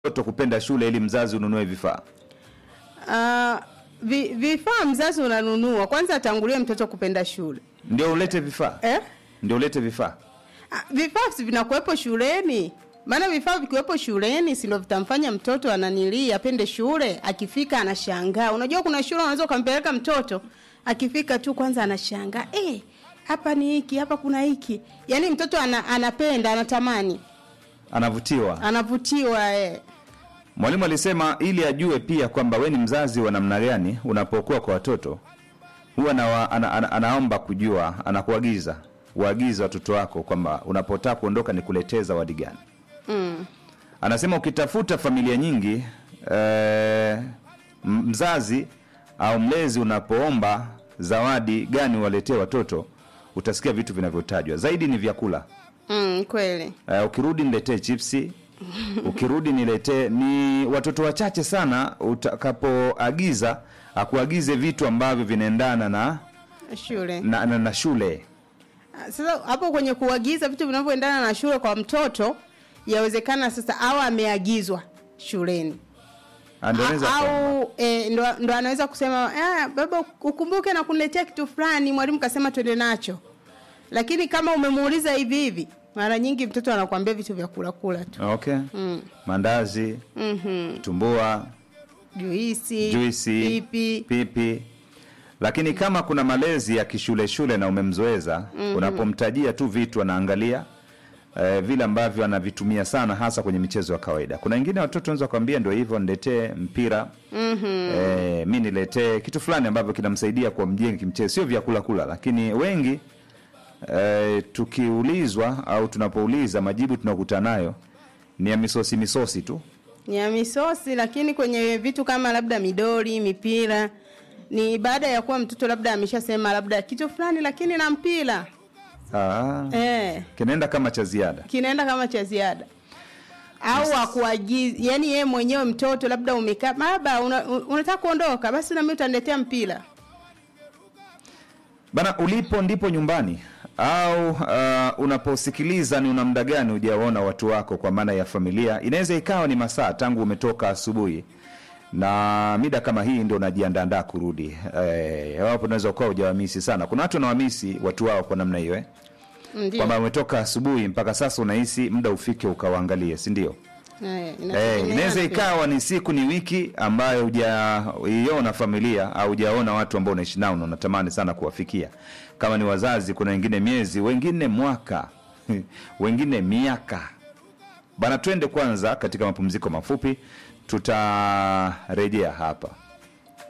mtoto kupenda shule ili mzazi ununue vifaa? Ah, vi, vifaa mzazi unanunua kwanza, atangulie mtoto kupenda shule Ndio ulete vifaa, eh? ndio ulete vifaa. Ah, vifaa si vinakuwepo shuleni maana vifaa vikiwepo shuleni si ndio vitamfanya mtoto ananilii apende shule akifika anashangaa unajua kuna shule unaweza ukampeleka mtoto akifika tu kwanza anashangaa eh hapa ni hiki hapa kuna hiki yaani mtoto ana, anapenda anatamani Anavutiwa. anavutiwa eh. Mwalimu alisema ili ajue pia kwamba we ni mzazi wa namna gani unapokuwa kwa watoto, huwa ana, ana, ana, anaomba kujua, anakuagiza uagize watoto wako kwamba unapotaka kuondoka ni kuletee zawadi gani. mm. Anasema ukitafuta familia nyingi eh, m- mzazi au mlezi unapoomba zawadi gani waletee watoto, utasikia vitu vinavyotajwa zaidi ni vyakula. Mm, kweli Uh, ukirudi niletee chipsi ukirudi niletee ni watoto wachache sana utakapoagiza akuagize vitu ambavyo vinaendana na, shule na, na, na shule Ah, sasa hapo kwenye kuagiza vitu vinavyoendana na shule kwa mtoto yawezekana sasa au ameagizwa shuleni Ah, ndio anaweza kuomba. au e, ndo, ndo anaweza kusema ah, baba ukumbuke na kuniletea kitu fulani mwalimu kasema twende nacho lakini kama umemuuliza hivi hivi mara nyingi mtoto anakuambia vitu vya kula kula tu okay mm. mandazi mm tumbua juisi juisi pipi pipi lakini kama kuna malezi ya kishule shule na umemzoeza unapomtajia tu vitu anaangalia eh, vile ambavyo anavitumia sana hasa kwenye michezo ya kawaida kuna wengine watoto wanaweza kuambia ndio hivyo niletee mpira mm-hmm. eh, mi niletee kitu fulani ambavyo kinamsaidia kwa mjenga kimchezo sio vyakula kula lakini wengi eh, tukiulizwa au tunapouliza majibu tunakutana nayo ni ya misosi misosi tu ni ya misosi lakini kwenye vitu kama labda midori mipira ni baada ya kuwa mtoto labda ameshasema labda kitu fulani lakini na mpira ah, eh. kinaenda kama cha ziada kinaenda kama cha ziada au akuagiza yani yeye mwenyewe mtoto labda umekaa baba una, un- unataka kuondoka basi nami utaniletea mpira bana ulipo ndipo nyumbani au uh, unaposikiliza ni una muda gani hujawaona watu wako kwa maana ya familia inaweza ikawa ni masaa tangu umetoka asubuhi na mida kama hii ndo unajiandaandaa kurudi eh, wapo unaweza ukawa hujawamisi sana kuna watu wanawamisi watu wao kwa namna hiyo eh? ndio kwamba umetoka asubuhi mpaka sasa unahisi muda ufike ukawaangalie si ndio Eh, Eh, inategemeana inaweza pia. ikawa ni siku ni wiki ambayo hujaiona familia au hujaona watu ambao unaishi nao na unatamani sana kuwafikia kama ni wazazi kuna wengine miezi wengine mwaka wengine miaka bana twende kwanza katika mapumziko mafupi tutarejea hapa